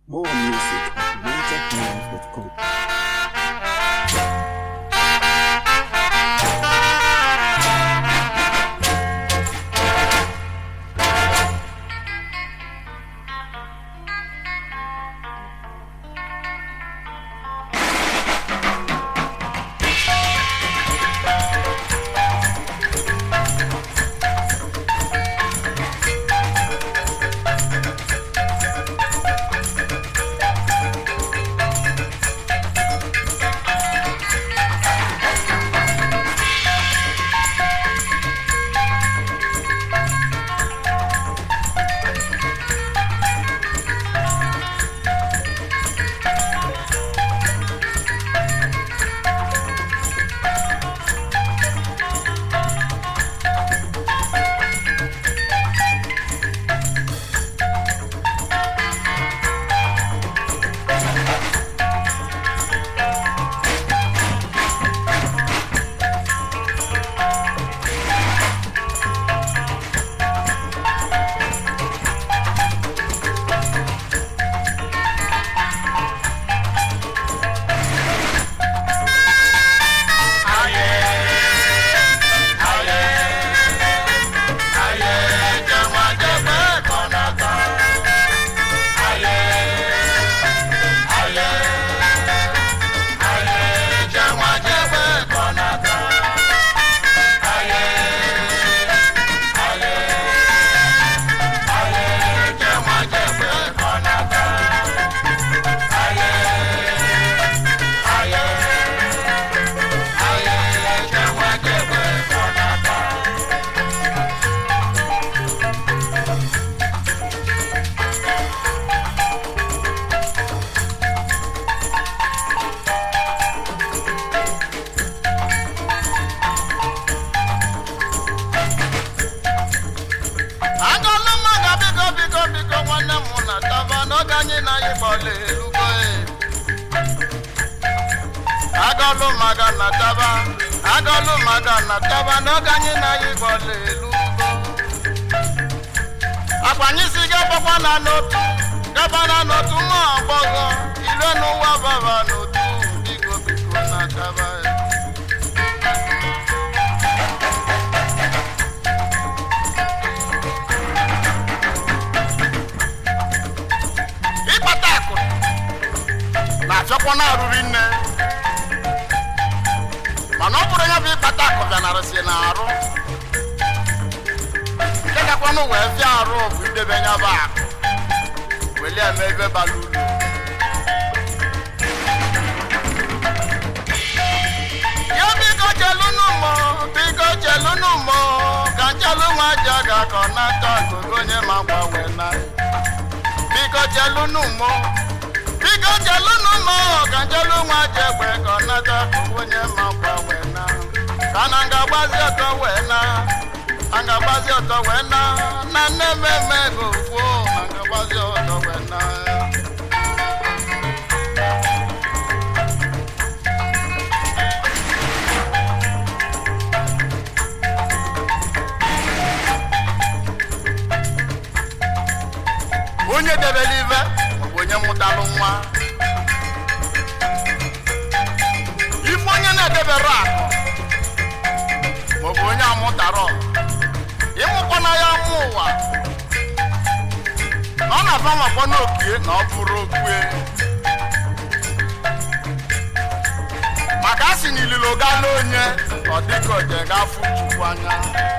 More music at ninjahymns.com. agọlụ mmaga biko biko biko nwanne m na taba n'oge anyị na anyị gbọla elugo agọlụ maga na taba agọlụ maga na taba n'oge anyị na anyị gbọla elugo akwanyị si gabakwa na n'otu gaba na n'otu nwa agbọghọ ire n'ụwa baba n'otu biko biko na taba ịkpata akụ na-achọkwa na arụri nne mana ọ bụrụ ya bụ ịkpata akụ bịanarịsị na arụ nke gakwanụ wee fịa arụ bụ idebe ya bụ akụ welie eme ebe bara ulu ya biko chelụnụ mọ biko chelụnụ mọ ka nchelụ nwa aja ga-akọ n'aka gogo onye ma gbanwe na biko jelunu mọ biko jelunu mọ ka jelu nwa jegbe ka ọ nata onye ma gbanwe na ka na nga gbazi ọtọ wee na a nga gbazi ọtọ wee na na nne mmemme ego kwuo na nga gbazi ọtọ wee na onye debere ive maọbụ onye mụtalụ nwa ife onye na-edebere akụ maọbụ onye amụtara ịmụkwana ya mụ ụwa na ọ na-aba makwa n'okie na ọ bụrụ okwe maka a sị na ililo gala onye ọ dịka oje ga-afụ chukwu anya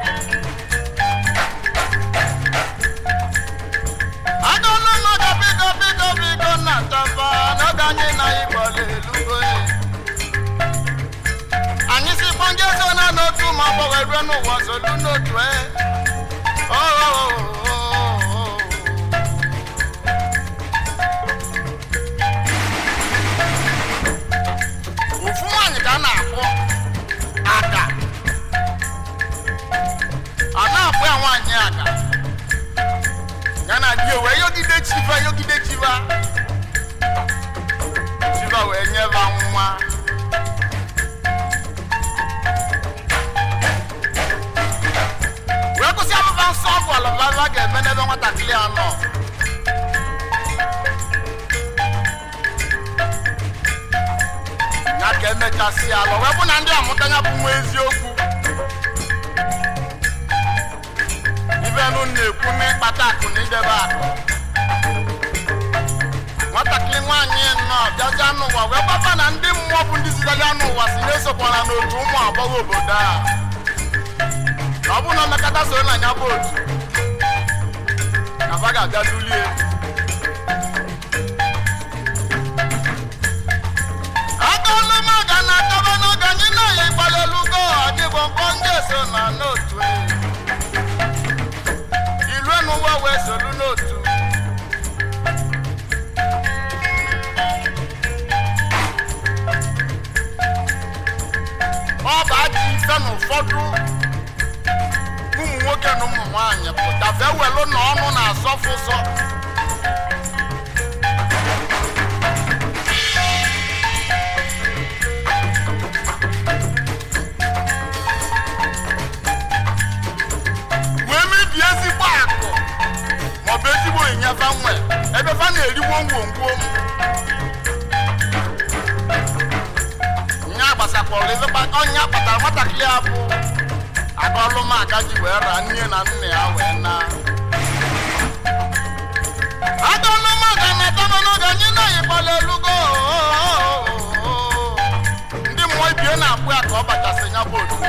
agọlụ mmadụ biko biko biko na taba n'oge anyị na ịgbọla elugo anyị si kpọnje so na n'otu ma ọ gbọghọ erue n'ụwa zolu n'otu e ofu nwaanyị ka a na-akpọ ada a na-akpọ ya nwaanyị ada ya na di wee yogide chiva yogide chiva chiva wee nyeba nwa wee kwụsị abụba nsọ ọgwụ alababa ga emechasị ala wee bụ na ndị amụtanya bụ nwa eziokwu ivenu na-ekwu n'ịkpata akụ na idebe akụ nwatakịrị nwaanyị nọ bịazi anụ ụwa wee gbaba na ndị mmụọ bụ ndị zitere anụ ụwa si na-esokwana n'otu ụmụ agbọghọ obodo a na ọ bụrụ na mmekọta soro na ya bụ otu na ba ga-abịa dulie agụlụmaga na akaba n'oge anyị na-eyi gbalịlugo adịbọ mkpọ ndị eso na n'otu ilue n'ụwa wee solu n'otu ọ bụ ajọ ife na ụfọdụ ụmụ nwoke na ụmụ nwaanyị pụta fee welụ na ọnụ na-asọfụ ụsọ wee mebie ezigbo akụ maọbụ ezigbo ịnyefa nwe ebe fa na-eriwo ngwongwo nya gbasakwara ebe kpa- ọnya kpatara nwatakịrị a bụ agọlụmaka ji wee ra nne na nna ya wee na agọlụmaka na tama n'oge anyị na-ayịkpala elugo ndị mmụọ ibie na-akpụ ya ka ọ bachasị ya bụ otu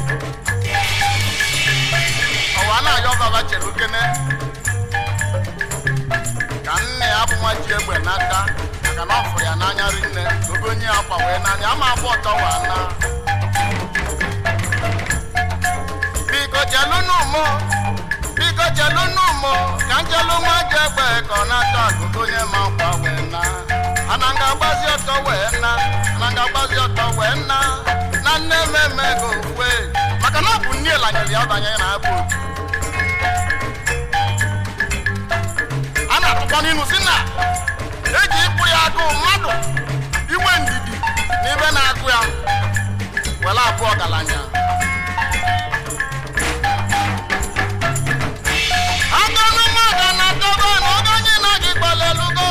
ọwa na-ayọ baba chere okene ka nne ya bụ nwa ji egbe n'aka maka na ọ fụrụ ya n'anya rinne obe onye ya gba wee n'anya ama abụ ọtọ wa na biko jelunu mụ biko jelunu mụ ka njelu nwa ji egbe ka ọ na-ata akụkụ onye ma nkwa wee na ana nga agbazi ọtọ wee na ana nga agbazi ọtọ wee na na nne mmemme go kwe maka na ọ bụ nne lanyere ya banye na abụ otu a na-atụkwa n'inu si na eji ịkpụ ya agụụ mmadụ inwe ndidi na ibe na-agụ ya were abụọ ọgaranya agụnụ mmadụ na-adọba na oge anyị na gị gbalelugo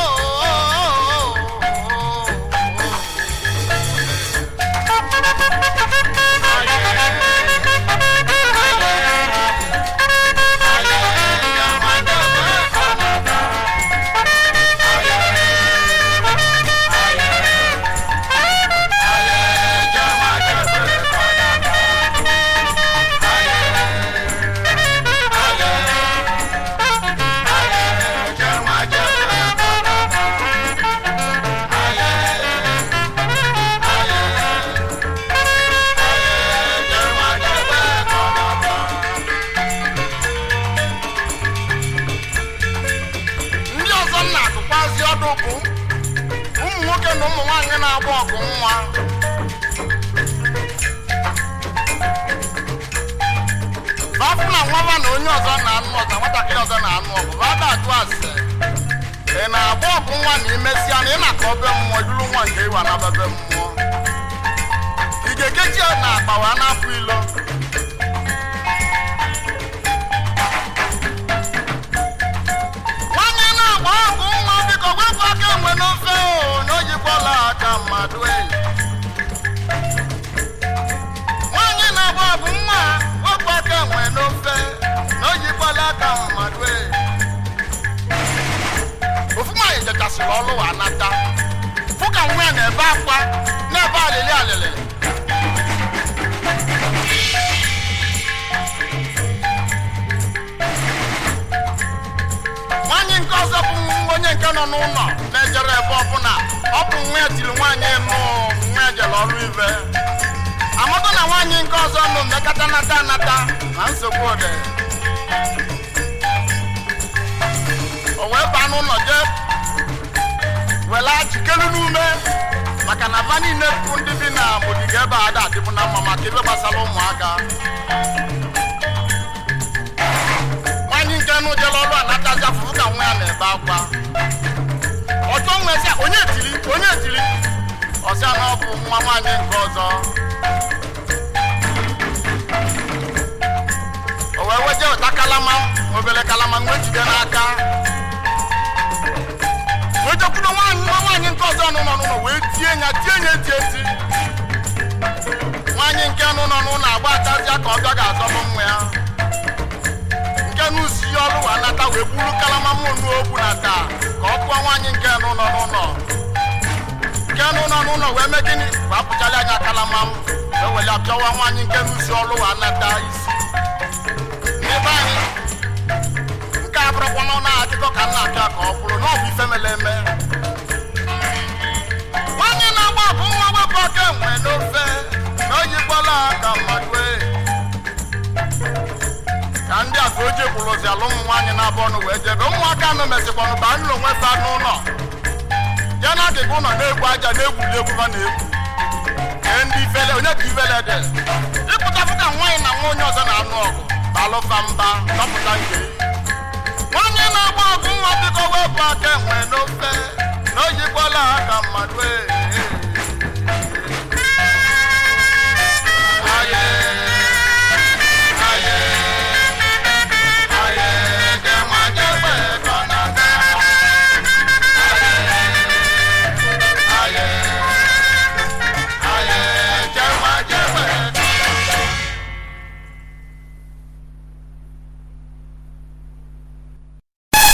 ndị ọzọ m na-agụkwazi ọdụ bụ ụmụ nwoke na ụmụ nwaanyị na-agba ọgụ nwa bafụ na nwaba na onye ọzọ na-anụ ọzọ nwatakịrị ọzọ na-anụ ọgụ bada ajụ ase ị na-agba ọgụ nwa na imesịa na ị na-aka obe mmụọ duru nwa nke ịwa na bebe mmụọ ị ga-ekechi ya na akpa wa na-apụ ilo nwanyị na-agba ọgụ nwa biko wepụ aka enwe n'ofe o na oyikwala aka mmadụ eyi nwanyị na-agba ọgụ nwa wepụ aka enwe n'ofe na oyikwala aka mmadụ eyi ofu nwaanyị jechasịrị ọlụ wa nata fụ ka nwa ya na-ebe akwa na-ebe alịlị alịlị nwaanyị nke ọzọ bụ onye nke nọ n'ụlọ na-ejere ebe ọbụla ọ bụ nwa ya tiri nwaanyị nụ nwa ya jere ọrụ ibe amaka na nwaanyị nke ọzọ nụ mmekọta nata anata na nsogbu ode o wee baa n'ụlọ jee were achikelu n'ume maka na va niile bụ ndị bi na ogige ebe a ada adịbụ na mma maka ebe gbasara ụmụaka nwaanyị nke nụ jere ọrụ anatazi afụfụ ka nwa ya na-ebe akwa ọjọ nwe sị onye tiri onye tiri ọsịa na ọ bụ nwa nwaanyị nke ọzọ o wee weje ụta kalama obere kalama nwe jide n'aka wee jekwudo nwaanyị nwa nwaanyị nke ọzọ nọ n'ụlọ wee tie ya tie ya eti eti nwaanyị nke nụ nọ n'ụlọ agba atazịa ka ọ bịa ga-azọbụ nwa ya nke n'usi ihe ọrụ wa nata wee buru kalama mụnụ ogbu na taa ka ọ kpụọ nwaanyị nke nụ nọ n'ụlọ nke nụ nọ n'ụlọ wee mee gịnị wee apụchala anya kalama m wee were apịawa nwaanyị nke n'usi ọrụ wa nata isi n'ebe anyị nke a bụrụkwa n'ọnụ akụkọ ka m na-apịa ka ọ bụrụ na ọ bụ ife mere eme nwaanyị na-agba ọgụ nwa wepụ aka enwe n'ofe na oyikwala ka mmadụ wee ka ndị a ka o ji kwụrụzi ala ụmụ nwaanyị na-abụ ọnụ wee jebe ụmụaka anụ mesịkwanụ ba nụlọ onwe fa n'ụlọ ya na agịga ụlọ na-egwu aja na-egwuli egwu fa na-egwu ee ndị ifele onye ka ifele dị ịpụtapụ ka nwaanyị na nwa onye ọzọ na-anụ ọgụ balụfa mba dọpụta nke nwaanyị na-agba ọgụ nwa biko wepụ aka enwe n'ofe